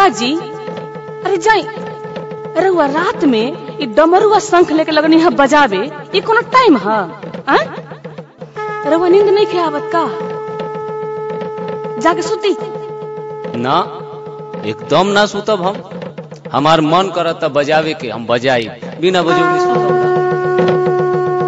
का जी अरे जाई अरे हुआ रात में ई डमरुआ शंख लेके लगनी है बजावे ये कोनो टाइम है आ? अरे वो नींद नहीं खे आवत का जाके सुती ना एकदम ना सुतब हम हमार मन करता बजावे के हम बजाई बिना बजौले सुतब ना।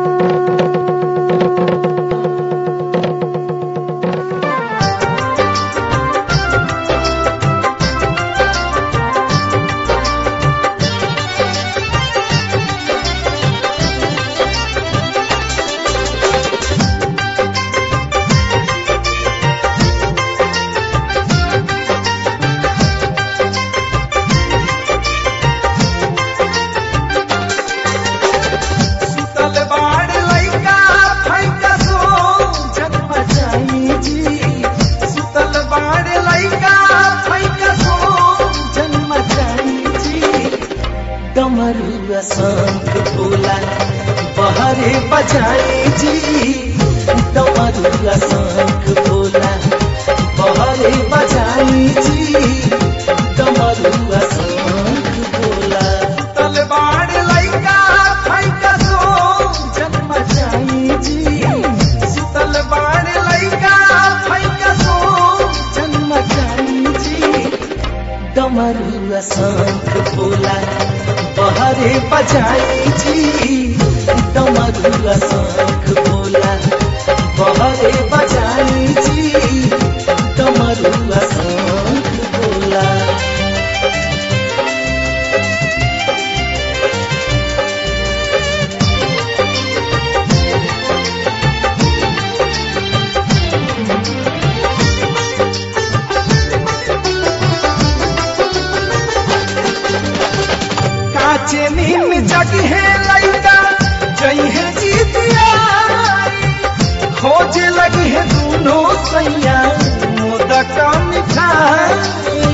सुतल बाड़ लइका फैका सो जन्म जाई जी सुतल बाड़ लइका फैका सो जन्म जाई जी डमरुआ शंख बोला बहरे बजाई जी डमरुआ शंख बोला बहरे बजाई जी डमरुआ शंख बोला सुतल बाड़ लइका फैका सो जन्म जाई जी सुतल बाड़ लइका फैका सो जन्म जाई जी डमरुआ शंख बोला बहरे बजाई जी डमरुआ शंख बोला बहरे बजाई जी डमरुआ शंख बोला काचे नीम जगी है लइका जई है जीतिया खोज लगी है दोनों सैया मोदक मिठाई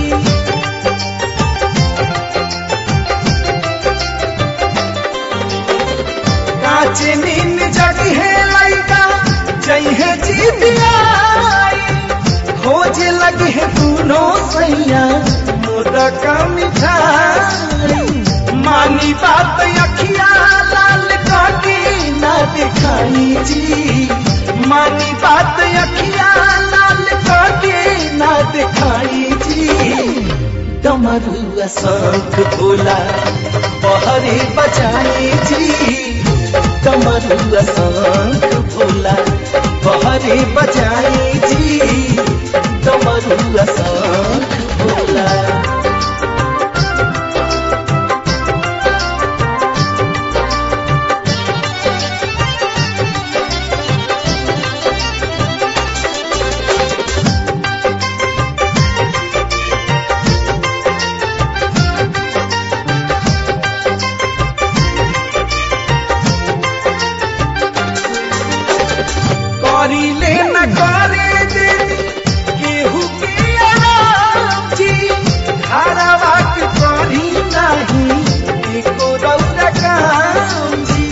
काचे नीम जगी है लइका जई है जीतिया खोज लगी है दोनों सैया मोदक मिठाई मानी बात अखिया लाल काटी ना दिखाई जी मानी बात अखिया लाल काटी ना दिखाई जी डमरुआ शंख बोला बहरे बजाई जी डमरुआ शंख बोला बहरे बजाई जी डमरुआ शंख बोला करी ले न करे दे केहू के आराम जी धारावा के करी नहीं एको रौदा काम जी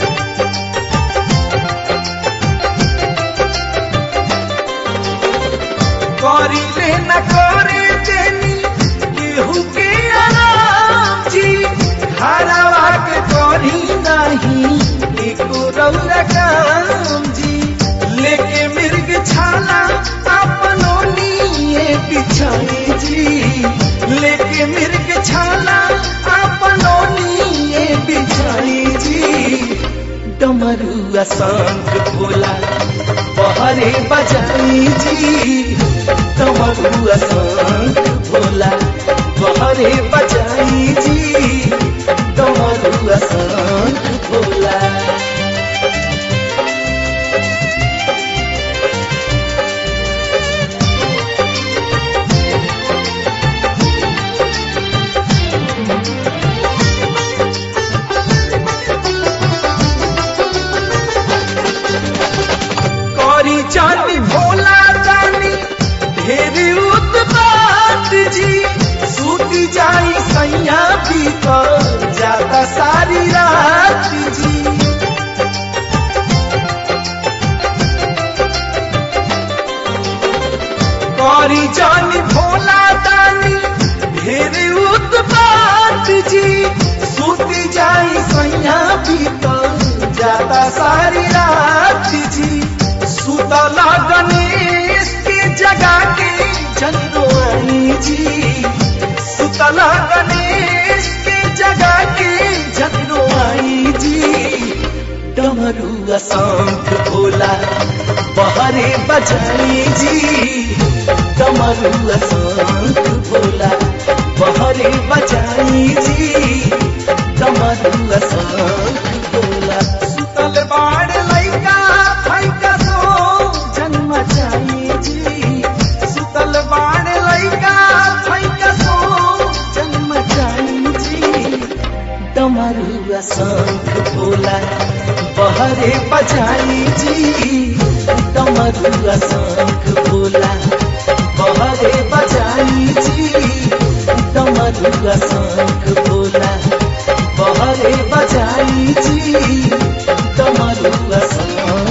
करी ले न करे देनी केहू के आराम जी धारावा के करी नहीं एको रौदा काम जी लेके मिर्ग छाला अपनों लिए बिछाई जी लेके मिर्ग छाला अपनों लिए बिछाई जी डमरुआ शंख बोला बहरे बजाई जी डमरुआ शंख बोला बहरे बजाई जी डमरुआ शंख बोला करी जानी भोला जानी ढेरी उत्पात जी सूती जाई सैया भीतर जाता सारी रात जी करी जानी भोला दानी ढेर जी सूती जाई सैया बीतल जाता सारी रात जी सुतला गणेश के जगा के जनरोई जी सुतला गणेश के जगा के जनरोई जी डमरू शंख भोला बहरे बजाई जी डमरू शंख भोला बहरे बजाई जी डमरू शंख भोला सुतल बाड़ लैका फैका सो जन्म जाई जी सुतल बाड़ लैका फैका सो जन्म जाई जी डमरू शंख भोला बहरे बजाई जी डमरू शंख भोला बहरे बजाई जी डमरू शंख भोला बहरे बजाई जी डमरू शंख